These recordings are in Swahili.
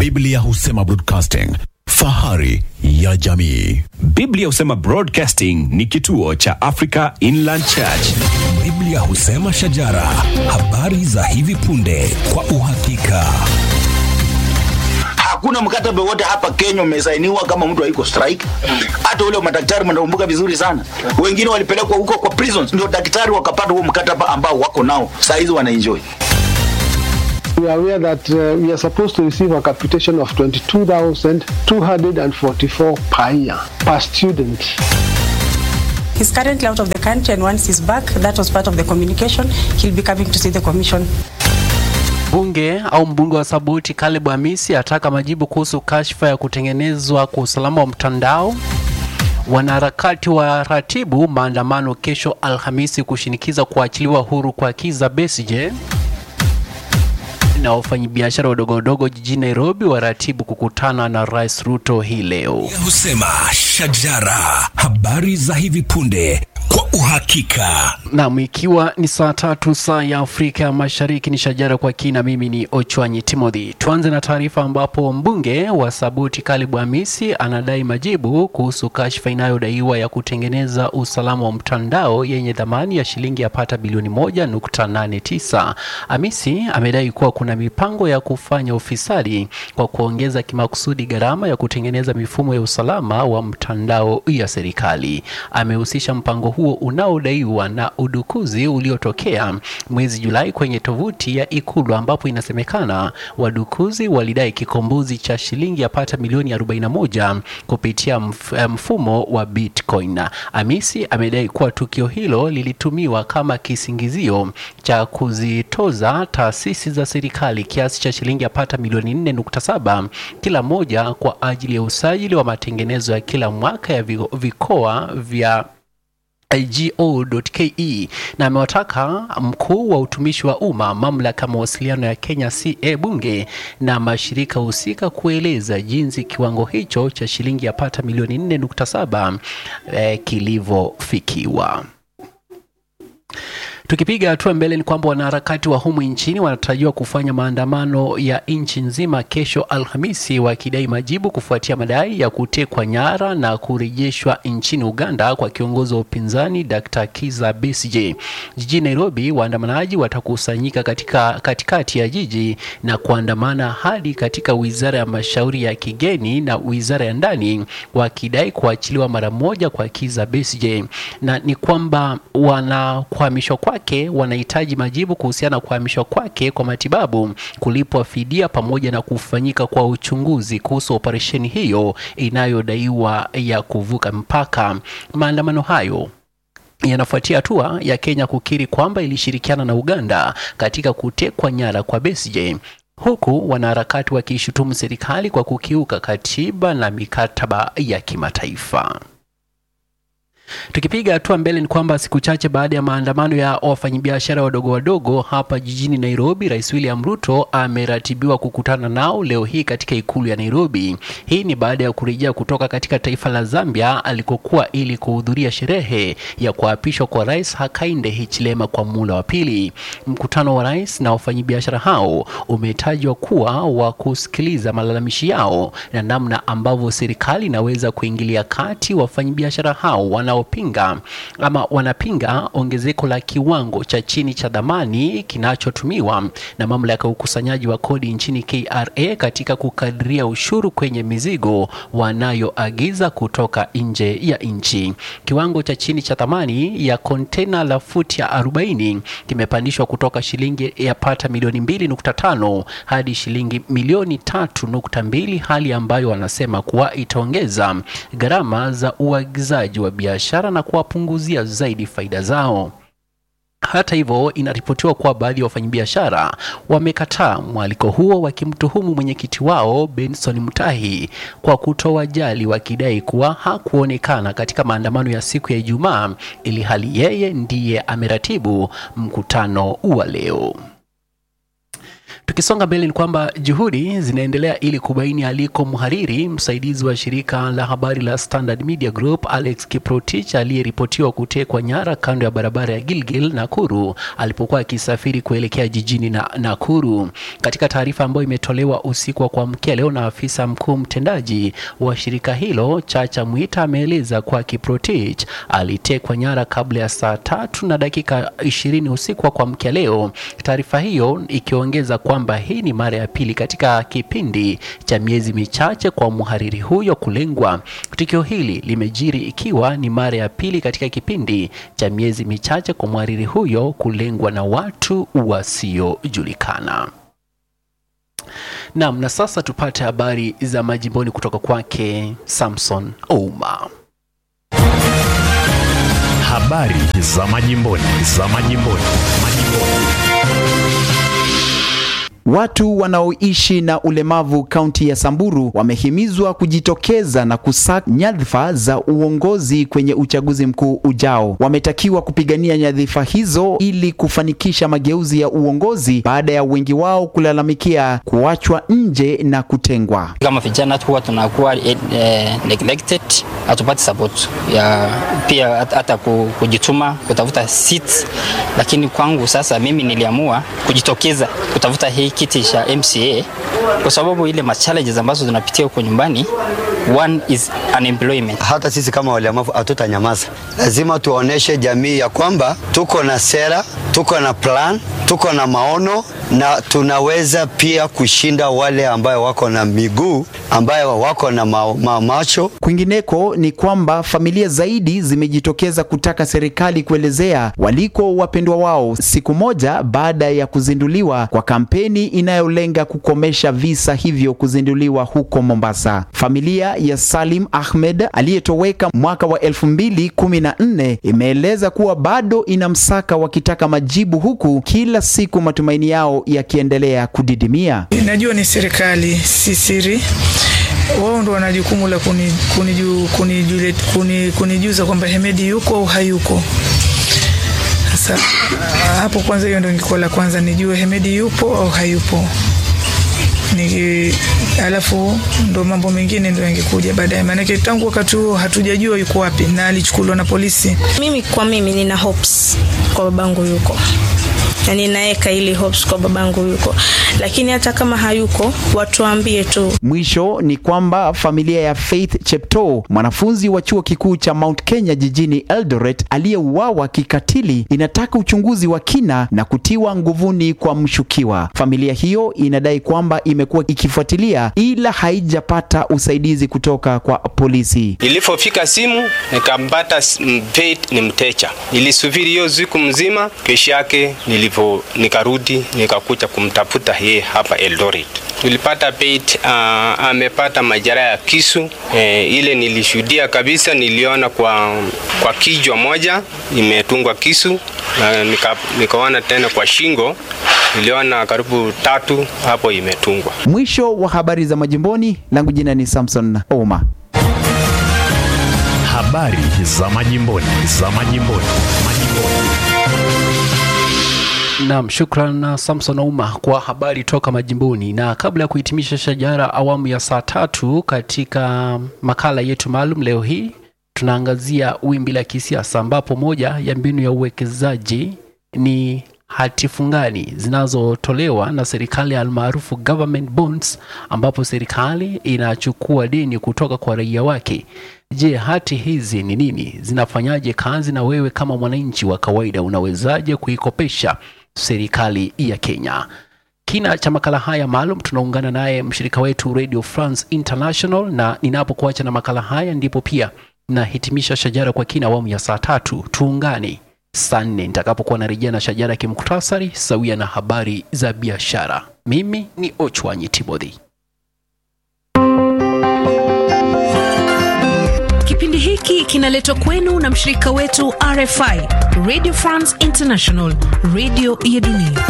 Biblia husema broadcasting, fahari ya jamii. Biblia husema Broadcasting ni kituo cha Africa Inland Church. Biblia husema shajara, habari za hivi punde kwa uhakika. hakuna mkataba wote hapa Kenya umesainiwa kama mtu haiko strike. Hata ule wa madaktari mnakumbuka vizuri sana, wengine walipelekwa huko kwa prisons, ndio daktari wakapata huo mkataba ambao wako nao saa hizi wanaenjoy. We are aware that uh, we are supposed to receive a capitation of 22,244 per year per student. He's currently out of the country, and once he's back, that was part of the communication. He'll be coming to see the commission. Bunge au mbunge wa Sabuti Caleb Hamisi ataka majibu kuhusu kashfa ya kutengenezwa kwa usalama wa mtandao. Wanaharakati wa ratibu maandamano kesho Alhamisi kushinikiza kuachiliwa huru kwa Kizza Besigye na wafanyabiashara wadogo wadogo jijini Nairobi waratibu kukutana na Rais Ruto hii leo. Biblia husema shajara, habari za hivi punde kwa uhakika. Naam, ikiwa ni saa tatu saa ya Afrika Mashariki, ni shajara kwa kina. Mimi ni Ochwanyi Timothy. Tuanze na taarifa ambapo mbunge wa Sabuti Caleb Hamisi anadai majibu kuhusu kashfa inayodaiwa ya kutengeneza usalama wa mtandao yenye thamani ya shilingi yapata bilioni moja nukta nane tisa. Hamisi amedai kuwa kuna mipango ya kufanya ufisadi kwa kuongeza kimakusudi gharama ya kutengeneza mifumo ya usalama wa mtandao ya serikali. Amehusisha mpango huo unaodaiwa na udukuzi uliotokea mwezi Julai kwenye tovuti ya Ikulu ambapo inasemekana wadukuzi walidai kikombozi cha shilingi yapata milioni 41 kupitia mf- mfumo wa Bitcoin. Hamisi amedai kuwa tukio hilo lilitumiwa kama kisingizio cha kuzitoza taasisi za serikali kiasi cha shilingi yapata milioni 4.7 kila moja kwa ajili ya usajili wa matengenezo ya kila mwaka ya vi- vikoa vya go.ke na amewataka mkuu wa utumishi wa umma, mamlaka ya mawasiliano ya Kenya CA, bunge na mashirika husika kueleza jinsi kiwango hicho cha shilingi yapata milioni 4.7 eh, kilivyofikiwa. Tukipiga hatua mbele ni kwamba wanaharakati wa humu nchini wanatarajiwa kufanya maandamano ya nchi nzima kesho Alhamisi, wakidai majibu kufuatia madai ya kutekwa nyara na kurejeshwa nchini Uganda kwa kiongozi wa upinzani Dr. Kizza Besigye. Jijini Nairobi, waandamanaji watakusanyika katika katikati ya jiji na kuandamana hadi katika wizara ya mashauri ya kigeni na wizara ya ndani, wakidai kuachiliwa mara moja kwa Kizza Besigye, na ni kwamba wana kuhamishwa kwake wanahitaji majibu kuhusiana na kuhamishwa kwake kwa matibabu, kulipwa fidia pamoja na kufanyika kwa uchunguzi kuhusu operesheni hiyo inayodaiwa ya kuvuka mpaka. Maandamano hayo yanafuatia hatua ya Kenya kukiri kwamba ilishirikiana na Uganda katika kutekwa nyara kwa Besigye huku wanaharakati wakiishutumu serikali kwa kukiuka katiba na mikataba ya kimataifa. Tukipiga hatua mbele ni kwamba siku chache baada ya maandamano ya wafanyabiashara wadogo wadogo hapa jijini Nairobi, Rais William Ruto ameratibiwa kukutana nao leo hii katika ikulu ya Nairobi. Hii ni baada ya kurejea kutoka katika taifa la Zambia alikokuwa ili kuhudhuria sherehe ya kuapishwa kwa Rais Hakainde Hichilema kwa muhula wa pili. Mkutano wa rais na wafanyabiashara hao umetajwa kuwa wa kusikiliza malalamishi yao na namna ambavyo serikali inaweza kuingilia kati wafanyabiashara hao wanaopinga ama wanapinga ongezeko la kiwango cha chini cha dhamani kinachotumiwa na mamlaka ya ukusanyaji wa kodi nchini KRA katika kukadiria ushuru kwenye mizigo wanayoagiza kutoka nje ya nchi. Kiwango cha chini cha thamani ya kontena la futi ya 40 kimepandishwa kutoka shilingi yapata milioni 2.5 hadi shilingi milioni 3.2, hali ambayo wanasema kuwa itaongeza gharama za uagizaji wa biashara na kuwapunguzia zaidi faida zao. Hata hivyo, inaripotiwa kuwa baadhi ya wafanyabiashara wamekataa mwaliko huo, wakimtuhumu mwenyekiti wao Benson Mutahi kwa kutowajali, wakidai kuwa hakuonekana katika maandamano ya siku ya Ijumaa, ili hali yeye ndiye ameratibu mkutano wa leo. Tukisonga mbele ni kwamba juhudi zinaendelea ili kubaini aliko mhariri msaidizi wa shirika la habari la Standard Media Group Alex Kiprotich aliyeripotiwa kutekwa nyara kando ya barabara ya Gilgil Nakuru alipokuwa akisafiri kuelekea jijini na Nakuru. Katika taarifa ambayo imetolewa usiku wa kuamkia leo na afisa mkuu mtendaji wa shirika hilo Chacha Mwita ameeleza kuwa Kiprotich alitekwa nyara kabla ya saa tatu na dakika ishirini usiku wa kuamkia leo, taarifa hiyo ikiongeza kwamba hii ni mara ya pili katika kipindi cha miezi michache kwa mhariri huyo kulengwa. Tukio hili limejiri ikiwa ni mara ya pili katika kipindi cha miezi michache kwa mhariri huyo kulengwa na watu wasiojulikana. Naam, na sasa tupate habari za majimboni kutoka kwake Samson Ouma. Habari za majimboni, za majimboni, majimboni. Watu wanaoishi na ulemavu kaunti ya Samburu wamehimizwa kujitokeza na kusaka nyadhifa za uongozi kwenye uchaguzi mkuu ujao. Wametakiwa kupigania nyadhifa hizo ili kufanikisha mageuzi ya uongozi baada ya wengi wao kulalamikia kuachwa nje na kutengwa. Kama vijana huwa tunakuwa eh, neglected, hatupati support ya pia hata kujituma kutafuta seats, lakini kwangu sasa mimi niliamua kujitokeza kutafuta hii kiti cha MCA kwa sababu ile ma challenges ambazo tunapitia huko nyumbani, one is unemployment. Hata sisi kama walemavu hatutanyamaza, lazima tuoneshe jamii ya kwamba tuko na sera, tuko na plan, tuko na maono na tunaweza pia kushinda wale ambayo wako na miguu ambayo wako na ma ma macho. Kwingineko ni kwamba familia zaidi zimejitokeza kutaka serikali kuelezea waliko wapendwa wao siku moja baada ya kuzinduliwa kwa kampeni inayolenga kukomesha visa hivyo kuzinduliwa huko Mombasa. Familia ya Salim Ahmed aliyetoweka mwaka wa 2014 imeeleza kuwa bado inamsaka wakitaka majibu huku kila siku matumaini yao yakiendelea kudidimia. Najua ni serikali, si siri wao ndo wana jukumu la kunijuza kuni, kuni, kuni, kuni kwamba Hemedi yuko au hayuko. Sasa hapo kwanza, hiyo ndo ingekuwa la kwanza, nijue Hemedi yupo au hayupo ni alafu ndo mambo mengine ndo yangekuja baadaye, maanake tangu wakati huo hatujajua yuko wapi na alichukuliwa na polisi. Mimi kwa mimi nina hopes kwa babangu yuko na ninaweka ili hopes kwa babangu yuko, lakini hata kama hayuko watuambie tu. Mwisho ni kwamba familia ya Faith Cheptoo, mwanafunzi wa chuo kikuu cha Mount Kenya jijini Eldoret, aliyeuawa kikatili, inataka uchunguzi wa kina na kutiwa nguvuni kwa mshukiwa. Familia hiyo inadai kwamba imekuwa ikifuatilia ila haijapata usaidizi kutoka kwa polisi. Nilipofika simu nikampata Faith ni mteja, nilisubiri hiyo siku mzima, kesho yake nilipo nikarudi nikakuja kumtafuta yeye hapa Eldoret. Tulipata Faith uh, amepata majeraha ya kisu e, ile nilishuhudia kabisa, niliona kwa, kwa kichwa moja imetungwa kisu na nika, nikaona tena kwa shingo niliona karibu tatu hapo imetungwa. Mwisho wa habari za majimboni, langu jina ni Samson Oma. Habari za majimboni, za majimboni, majimboni. Naam, shukran na Samson Ouma kwa habari toka majimboni. Na kabla ya kuhitimisha shajara awamu ya saa tatu katika makala yetu maalum leo hii tunaangazia wimbi la kisiasa, ambapo moja ya mbinu ya uwekezaji ni hati fungani zinazotolewa na serikali almaarufu government bonds, ambapo serikali inachukua deni kutoka kwa raia wake. Je, hati hizi ni nini? Zinafanyaje kazi? Na wewe kama mwananchi wa kawaida unawezaje kuikopesha serikali ya Kenya? Kina cha makala haya maalum tunaungana naye mshirika wetu Radio France International, na ninapokuacha na makala haya ndipo pia nahitimisha shajara kwa kina awamu ya saa tatu. Tuungane saa nne nitakapokuwa narejea na shajara kimuktasari sawia na habari za biashara. Mimi ni Ochwanyi Timothy. Kipindi hiki kinaletwa kwenu na mshirika wetu RFI, Radio France International, radio ya dunia.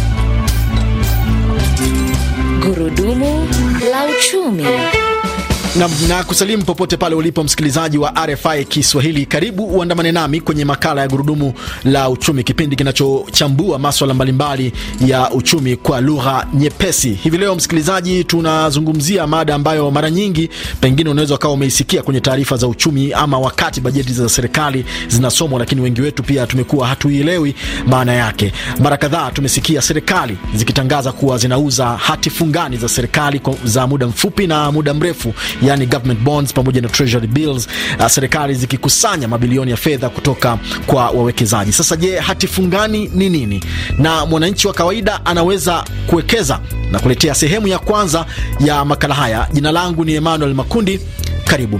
Gurudumu la uchumi. na, na kusalimu popote pale ulipo msikilizaji wa RFI Kiswahili, karibu uandamane nami kwenye makala ya gurudumu la uchumi, kipindi kinachochambua maswala mbalimbali ya uchumi kwa lugha nyepesi. Hivi leo msikilizaji, tunazungumzia mada ambayo mara nyingi pengine unaweza ukawa umeisikia kwenye taarifa za uchumi ama wakati bajeti za serikali zinasomwa, lakini wengi wetu pia tumekuwa hatuielewi maana yake. Mara kadhaa tumesikia serikali zikitangaza kuwa zinauza hati fungani za serikali za muda mfupi na muda mrefu yani government bonds pamoja na treasury bills, uh, serikali zikikusanya mabilioni ya fedha kutoka kwa wawekezaji. Sasa je, hati fungani ni nini na mwananchi wa kawaida anaweza kuwekeza? Na kuletea sehemu ya kwanza ya makala haya. Jina langu ni Emmanuel Makundi, karibu.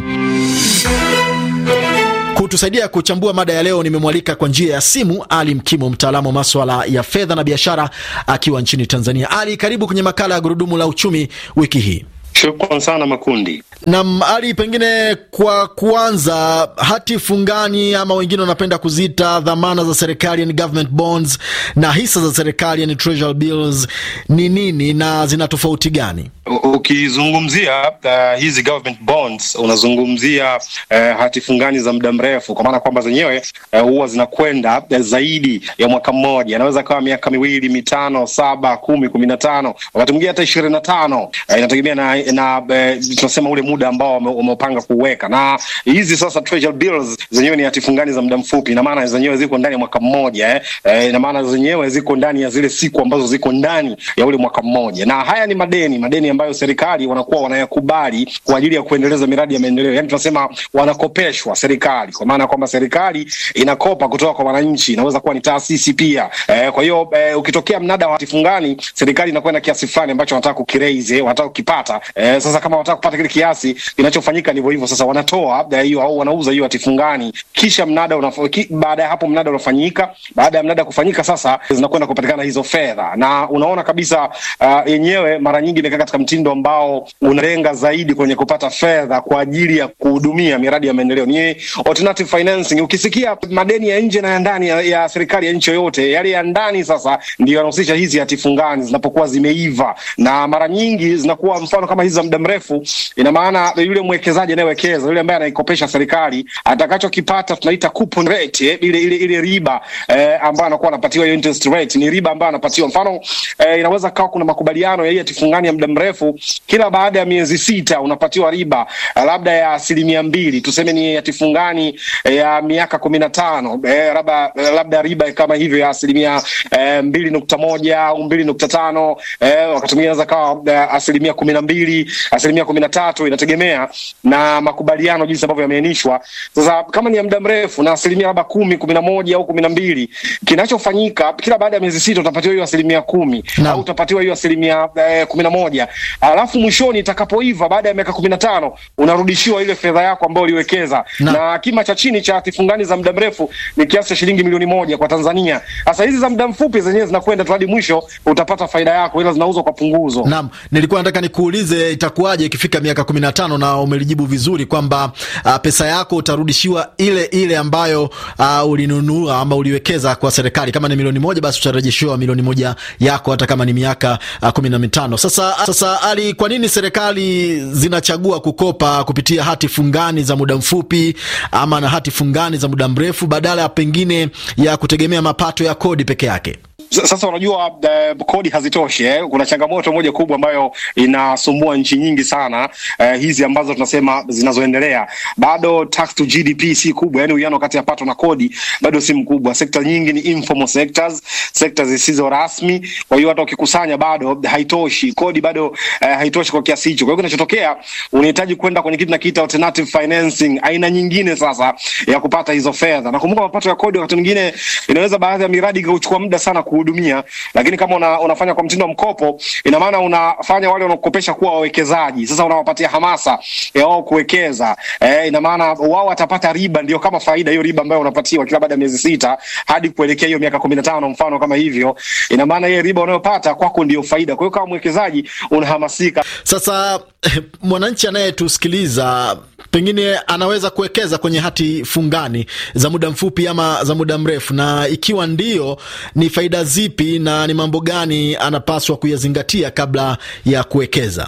Kutusaidia kuchambua mada ya leo nimemwalika kwa njia ya simu Ali Mkimo, mtaalamu wa maswala ya fedha na biashara, akiwa nchini Tanzania. Ali, karibu kwenye makala ya gurudumu la uchumi wiki hii. Shukran sana Makundi. Nam Ali, pengine kwa kuanza, hati fungani ama wengine wanapenda kuziita dhamana za serikali, yani government bonds, na hisa za serikali, yani treasury bills, ni nini na zina tofauti gani? Ukizungumzia uh, hizi government bonds unazungumzia uh, hati fungani za muda mrefu, kwa maana kwamba zenyewe huwa uh, zinakwenda uh, zaidi ya mwaka mmoja, inaweza kawa miaka miwili, mitano, saba, kumi, kumi na tano, wakati mwingine hata ishirini na tano. Uh, inategemea na, na uh, tunasema ule muda ambao wamepanga kuweka. Na hizi sasa treasury bills zenyewe ni hati fungani za muda mfupi, ina maana zenyewe ziko ndani ya mwaka mmoja eh. Uh, ina maana zenyewe ziko ndani ya zile siku ambazo ziko ndani ya ule mwaka mmoja, na haya ni madeni madeni ambayo serikali wanakuwa wanayakubali kwa ajili ya kuendeleza miradi ya maendeleo. Yani tunasema wanakopeshwa serikali, kwa maana kwamba serikali inakopa kutoka kwa wananchi, inaweza kuwa ni taasisi pia. E, kwa hiyo e, ukitokea mnada wa hati fungani, serikali inakuwa na kiasi fulani ambacho wanataka kukiraise, wanataka kukipata. E, sasa kama wanataka kupata kile kiasi, kinachofanyika ndivyo hivyo. Sasa wanatoa hiyo au wanauza hiyo hati fungani, kisha mnada unafanyika. Baada ya hapo mnada unafanyika. Baada ya mnada kufanyika, sasa zinakwenda kupatikana hizo fedha, na unaona kabisa uh, yenyewe mara nyingi imekaa katika mtindo ambao unalenga zaidi kwenye kupata fedha kwa ajili ya kuhudumia miradi ya maendeleo, ni alternative financing. Ukisikia madeni ya nje na ya ndani ya, ya serikali ya nchi yoyote, yale ya ndani sasa ndio yanahusisha hizi hati fungani zinapokuwa zimeiva, na mara nyingi zinakuwa mfano kama hizi za muda mrefu. Ina maana yule mwekezaji anayewekeza, yule ambaye anaikopesha serikali, atakachokipata tunaita coupon rate, eh, ile ile ile riba eh, ambayo anakuwa anapatiwa hiyo interest rate, ni riba ambayo anapatiwa. Mfano eh, inaweza kawa kuna makubaliano ya hii hati fungani ya muda mrefu kila baada ya miezi sita unapatiwa riba labda ya asilimia mbili, tuseme ni hati fungani ya miaka kumi na tano eh, labda labda riba kama hivyo ya asilimia eh, mbili nukta moja au mbili nukta tano eh, wakati mwingine inaweza kawa eh, asilimia kumi na mbili asilimia kumi na tatu inategemea na makubaliano jinsi ambavyo yameainishwa. Sasa kama ni ya muda mrefu na asilimia labda kumi kumi na moja au kumi na mbili kinachofanyika kila baada ya miezi sita utapatiwa hiyo asilimia kumi no. au utapatiwa hiyo asilimia eh, kumi na moja alafu mwishoni itakapoiva baada ya miaka kumi na tano unarudishiwa ile fedha yako ambayo uliwekeza na, na kima cha chini cha hati fungani za muda mrefu ni kiasi cha shilingi milioni moja kwa Tanzania. Sasa hizi za muda mfupi zenyewe zinakwenda tu hadi mwisho utapata faida yako, ila zinauzwa kwa punguzo. Naam, nilikuwa nataka nikuulize itakuwaje ikifika miaka kumi na tano na umelijibu vizuri kwamba uh, pesa yako utarudishiwa ile ile ambayo uh, ulinunua ama uliwekeza kwa serikali. Kama ni milioni moja, basi utarejeshiwa milioni moja yako hata kama ni miaka uh, kumi na mitano. Sasa, sasa Ali, kwa nini serikali zinachagua kukopa kupitia hati fungani za muda mfupi ama na hati fungani za muda mrefu badala ya pengine ya kutegemea mapato ya kodi peke yake? Sasa unajua uh, kodi hazitoshi eh. Kuna changamoto moja kubwa ambayo inasumbua nchi nyingi sana uh, hizi ambazo tunasema zinazoendelea, bado tax to GDP si kubwa, yani uwiano kati ya pato na kodi bado si mkubwa. Sekta nyingi ni informal sectors, sekta zisizo rasmi. Kwa hiyo hata ukikusanya bado haitoshi, kodi bado uh, haitoshi kwa kiasi hicho. Kwa hiyo kinachotokea unahitaji kwenda kwenye kitu nakiita alternative financing, aina nyingine sasa ya kupata hizo fedha. Nakumbuka mapato ya kodi wakati mwingine inaweza baadhi ya miradi ikachukua muda sana kuhudumia, lakini kama una, unafanya kwa mtindo wa mkopo, ina maana unafanya wale wanaokopesha kuwa wawekezaji. Sasa unawapatia hamasa ya wao kuwekeza eh, ina maana wao watapata riba, ndio kama faida hiyo riba ambayo unapatiwa kila baada ya miezi sita hadi kuelekea hiyo miaka kumi na tano mfano kama hivyo, ina maana hiyo riba unayopata kwako ndio faida. Kwa hiyo kama mwekezaji unahamasika. Sasa mwananchi anayetusikiliza pengine anaweza kuwekeza kwenye hati fungani za muda mfupi ama za muda mrefu, na ikiwa ndio, ni faida zipi na ni mambo gani anapaswa kuyazingatia kabla ya kuwekeza?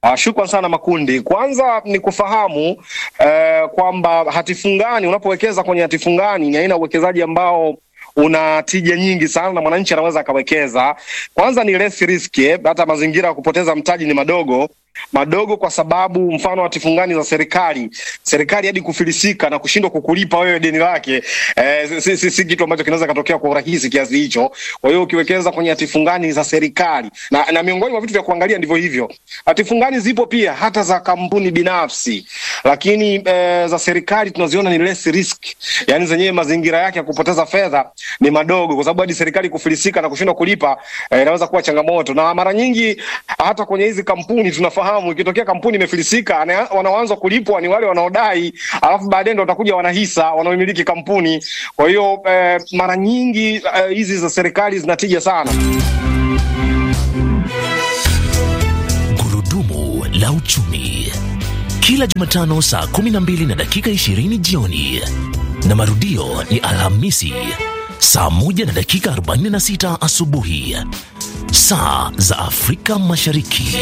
Uh, shukran sana Makundi. Kwanza ni kufahamu uh, kwamba hatifungani, unapowekeza kwenye hatifungani ni aina ya uwekezaji ambao una tija nyingi sana na mwananchi anaweza akawekeza. Kwanza ni less risk, eh, hata mazingira ya kupoteza mtaji ni madogo madogo kwa sababu mfano hatifungani za serikali serikali hadi kufilisika na kushindwa kukulipa wewe deni lake eh, si, si, si kitu ambacho kinaweza katokea kwa urahisi kiasi hicho. Kwa hiyo ukiwekeza kwenye hatifungani za serikali na, na miongoni mwa vitu vya kuangalia ndivyo hivyo. Hatifungani zipo pia hata za kampuni binafsi, lakini eh, za serikali tunaziona ni less risk, yani zenyewe mazingira yake ya kupoteza fedha ni madogo, kwa sababu hadi serikali kufilisika na kushindwa kulipa eh, inaweza kuwa changamoto, na mara nyingi hata kwenye hizi kampuni tunafahamu ikitokea kampuni imefilisika, ana- wanaoanza kulipwa ni wale wanaodai, alafu baadaye ndo watakuja wanahisa wanaomiliki kampuni. Kwa hiyo eh, mara nyingi eh, hizi za serikali zinatija sana. Gurudumu la uchumi kila Jumatano saa 12 na dakika 20 jioni na marudio ni Alhamisi saa 1 na dakika 46 asubuhi saa za Afrika Mashariki.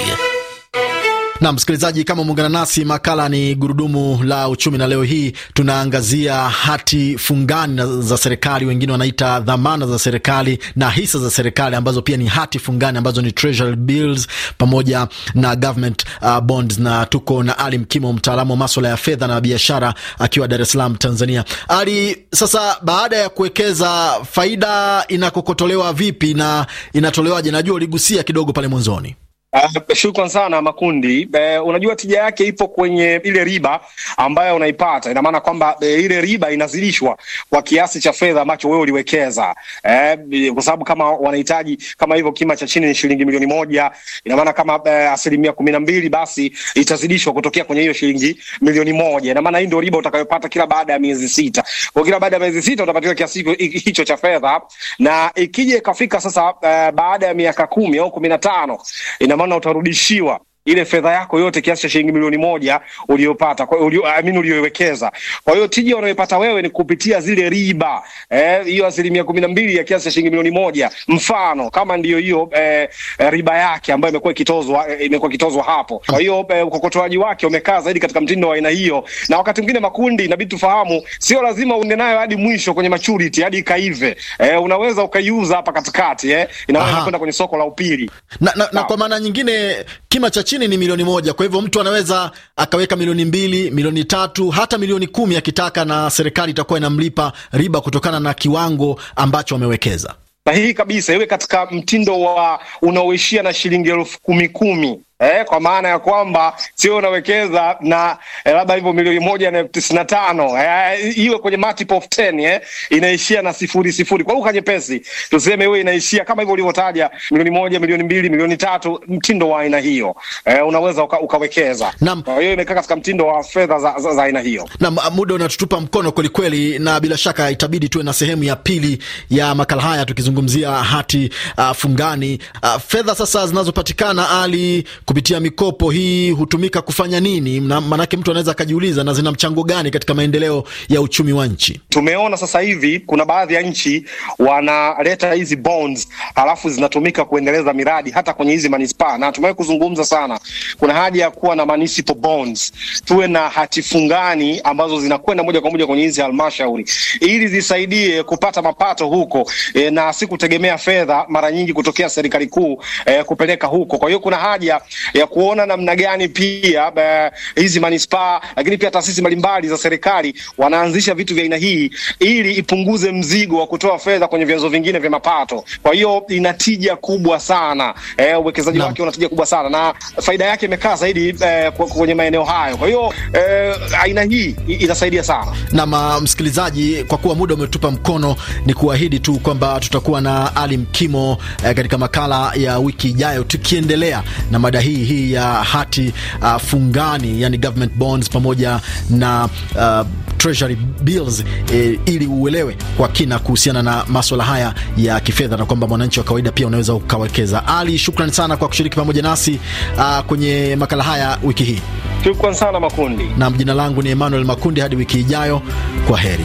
Na msikilizaji, kama umeungana nasi, makala ni gurudumu la uchumi, na leo hii tunaangazia hati fungani na- za serikali, wengine wanaita dhamana za serikali na hisa za serikali, ambazo pia ni hati fungani ambazo ni treasury bills pamoja na government uh, bonds. Na tuko na Ali Mkimo, mtaalamu wa maswala ya fedha na biashara, akiwa Dar es Salaam, Tanzania. Ali, sasa baada ya kuwekeza, faida inakokotolewa vipi na inatolewaje? Najua uligusia kidogo pale mwanzoni. Uh, shukran sana Makundi. Uh, unajua tija yake ipo kwenye ile riba ambayo unaipata. Ina maana kwamba uh, ile riba inazidishwa kwa kiasi cha fedha ambacho wewe uliwekeza. Uh, kwa sababu kama wanahitaji kama hivyo kima cha chini ni shilingi milioni moja, ina maana kama uh, asilimia kumi na mbili basi itazidishwa kutokea kwenye hiyo shilingi milioni moja. Ina maana hii ndio riba utakayopata kila baada ya miezi sita. Kwa kila baada ya miezi sita utapatiwa kiasi hicho- hicho cha fedha, na ikija ikafika sasa uh, baada ya miaka kumi au kumi na tano ina maana utarudishiwa ile fedha yako yote kiasi cha shilingi milioni moja uliyopata kwa ulio, I mean uliyoiwekeza. Kwa hiyo tija unayopata wewe ni kupitia zile riba eh, hiyo asilimia kumi na mbili ya kiasi cha shilingi milioni moja mfano kama ndiyo hiyo eh, eh, riba yake ambayo imekuwa ikitozwa eh, imekuwa ikitozwa hapo. Kwa hiyo eh, ukokotoaji wake umekaa zaidi katika mtindo wa aina hiyo, na wakati mwingine makundi, inabidi tufahamu, sio lazima uende nayo hadi mwisho kwenye maturity hadi ikaive. Eh, unaweza ukaiuza hapa katikati eh, inaweza kwenda kwenye soko la upili na, na, na kwa maana nyingine kima cha chini ni milioni moja. Kwa hivyo mtu anaweza akaweka milioni mbili, milioni tatu, hata milioni kumi akitaka, na serikali itakuwa inamlipa riba kutokana na kiwango ambacho amewekeza. sahihi kabisa, iwe katika mtindo wa unaoishia na shilingi elfu kumi kumi. Eh, kwa maana ya kwamba sio unawekeza na eh, labda hivyo milioni moja na elfu tisini na tano eh, iwe kwenye multiple of 10 eh, inaishia na sifuri sifuri. Kwa lugha nyepesi tuseme iwe inaishia kama hivyo ulivyotaja, milioni moja, milioni mbili, milioni tatu, mtindo wa aina hiyo eh, unaweza uka, ukawekeza. Kwa hiyo imekaa katika mtindo wa fedha za, za, za aina hiyo. Na muda unatutupa mkono kwelikweli, na bila shaka itabidi tuwe na sehemu ya pili ya makala haya tukizungumzia hati uh, fungani. Uh, fedha sasa zinazopatikana ali kupitia mikopo hii hutumika kufanya nini? Na Maanake mtu anaweza akajiuliza, na zina mchango gani katika maendeleo ya uchumi wa nchi? Tumeona sasa hivi kuna baadhi ya nchi wanaleta hizi bonds halafu zinatumika kuendeleza miradi hata kwenye hizi manispaa, na tumewahi kuzungumza sana, kuna haja ya kuwa na municipal bonds, tuwe na hati fungani ambazo zinakwenda moja kwa moja kwenye hizi halmashauri ili zisaidie kupata mapato huko e, na si kutegemea fedha mara nyingi kutokea serikali kuu e, kupeleka huko. Kwa hiyo kuna haja ya kuona namna gani pia e, hizi manispaa lakini pia taasisi mbalimbali za serikali wanaanzisha vitu vya aina hii ili ipunguze mzigo wa kutoa fedha kwenye vyanzo vingine vya mapato. Kwa hiyo ina tija kubwa sana e, uwekezaji wake una tija kubwa sana na faida yake imekaa zaidi e, kwenye maeneo hayo. Kwa hiyo e, aina hii i- inasaidia sana. na ma, msikilizaji, kwa kuwa muda umetupa mkono, ni kuahidi tu kwamba tutakuwa na Ali Mkimo eh, katika makala ya wiki ijayo, tukiendelea na mada hii hii ya hati uh, fungani, yani government bonds pamoja na uh, treasury bills eh, ili uelewe kwa kina kuhusiana na maswala haya ya kifedha na kwamba mwananchi wa kawaida pia unaweza ukawekeza. Ali, shukrani sana kwa kushiriki pamoja nasi uh, kwenye makala haya wiki hii. Shukran sana Makundi. Na jina langu ni Emmanuel Makundi. Hadi wiki ijayo, kwa heri.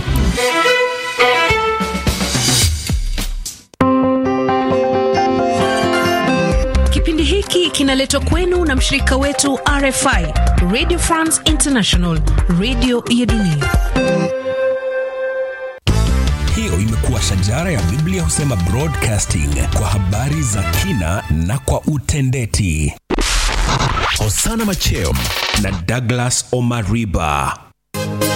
Kipindi hiki hiki kinaletwa kwenu na mshirika wetu RFI, Radio France International, radio ya dunia. Hiyo imekuwa shajara ya Biblia husema broadcasting kwa habari za kina na kwa utendeti. Hosana Macheo na Douglas Omariba.